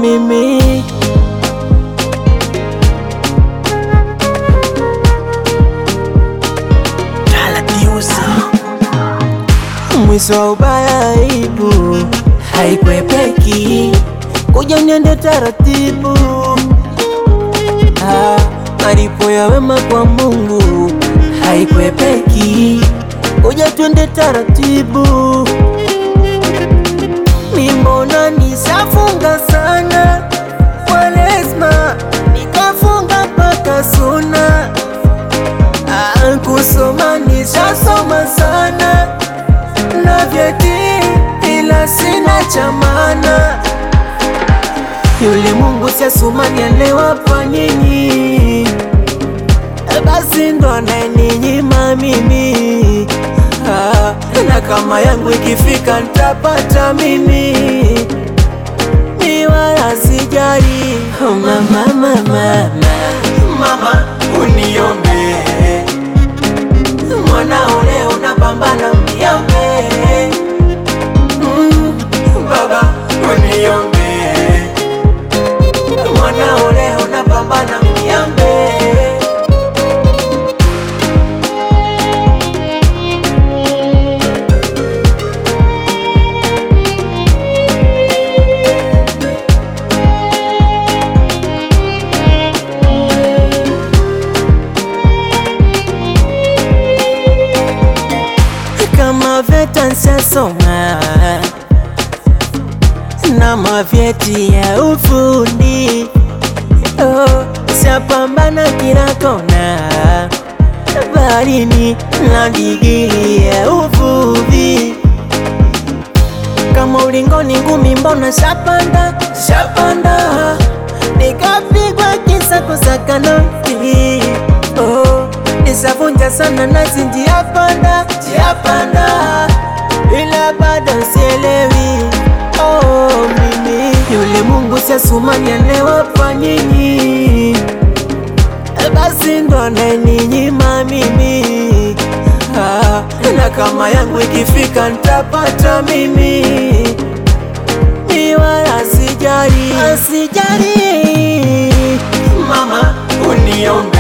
mimi mwisho wa ubaya aibu haikwepeki, kuja niende taratibu. Ah, malipo ya wema kwa Mungu haikwepeki, kuja twende taratibu. Mimbona nishafunga sana Kwaresma, nikafunga mpaka suna. Ah, kusoma nishasoma sana na vyeti ila sina cha maana. Yule Mungu si Asumani alewapa nyinyi, basi ndo anayeninyima mimi. Ah, na kama yangu ikifika nitapata mimi, mi wala sijali. Oh, mama, mama, mama, mama uniombe mwanao leo napambana mniombe, mm, baba uniombe, mwanao leo napambana mniombe. kama VETA nsasoma na mavyeti ya ufundi oh, sapambana kila kona baharini na digiri ya uvuvi kama ulingoni ngumi mbona shapanda shapanda nikapigwa kisa kusaka noti oh, nisavunja sana nazi njia panda njia panda ila bado sielewi oh, mimi yule Mungu si Asumani alewapa nyinyi basi ndo anayeninyima mimi ah, na kama yangu ikifika nitapata mimi mi wala sijali, sijali Mama uniombe